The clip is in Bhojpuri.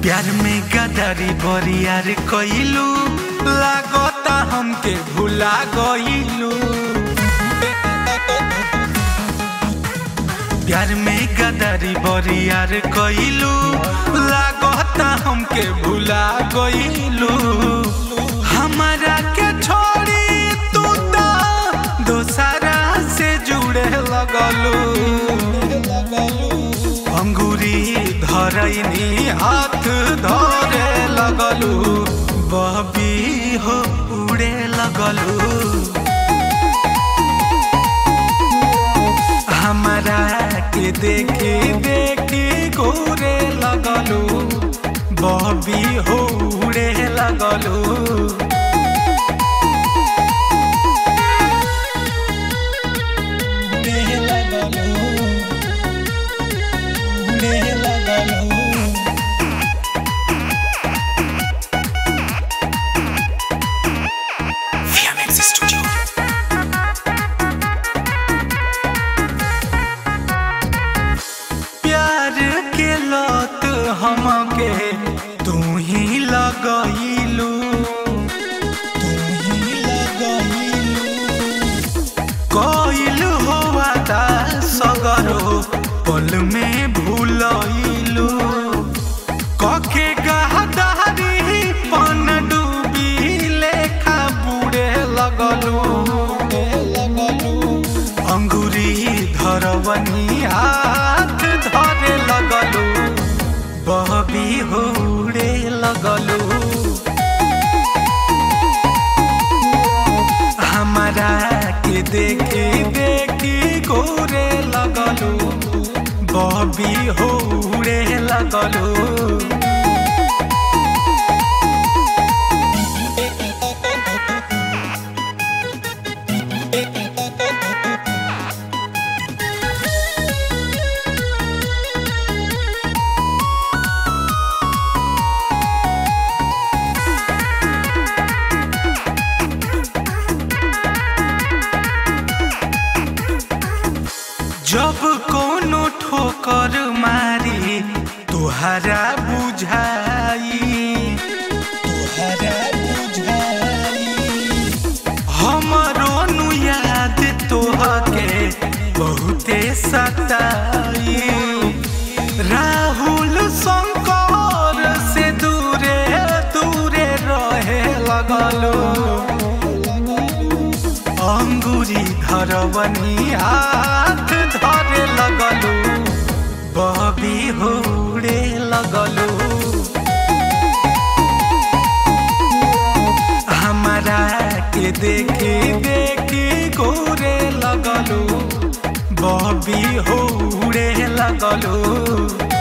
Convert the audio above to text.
प्यार में गदारी बरियार कइलू लागता हमके भुला गइलू प्यार में गदारी बरियार कइलू लागता हमके भुला गइलू हमारा के छोड़ी तू तो दोसरा से जुड़े लगलू अंगूरी धरैनी हाथ धरे लगलू बबी हो उड़े लगलू हमारा के देखी देखी घूरे लगलू बबी हो उड़े लगलू प्यार के लत हमके तू ही लगइलू तू ही लगइलू कइल होवा ता सगरो पल में भूलइलू कखे गहदारी पन डूबी लेखा बुड़े लगलू अंगूरी धरवनी हाथ धरे लगलू बहबी होड़े लगलू हमारा के देखी देखी गोरे लगलू बहबी होड़े लगलू जब कोनो ठोकर मारी तुहरा बुझाई तुहरा बुझाई हमरो नु याद तोहके बहुते सताई राहुल शंकर से दूरे दूरे रहे लगलो अंगूरी धरवनी हाथ धरे लगलू बबी होड़े लगलू हमारा के देखी देखी गोरे लगलू बबी होड़े लगलू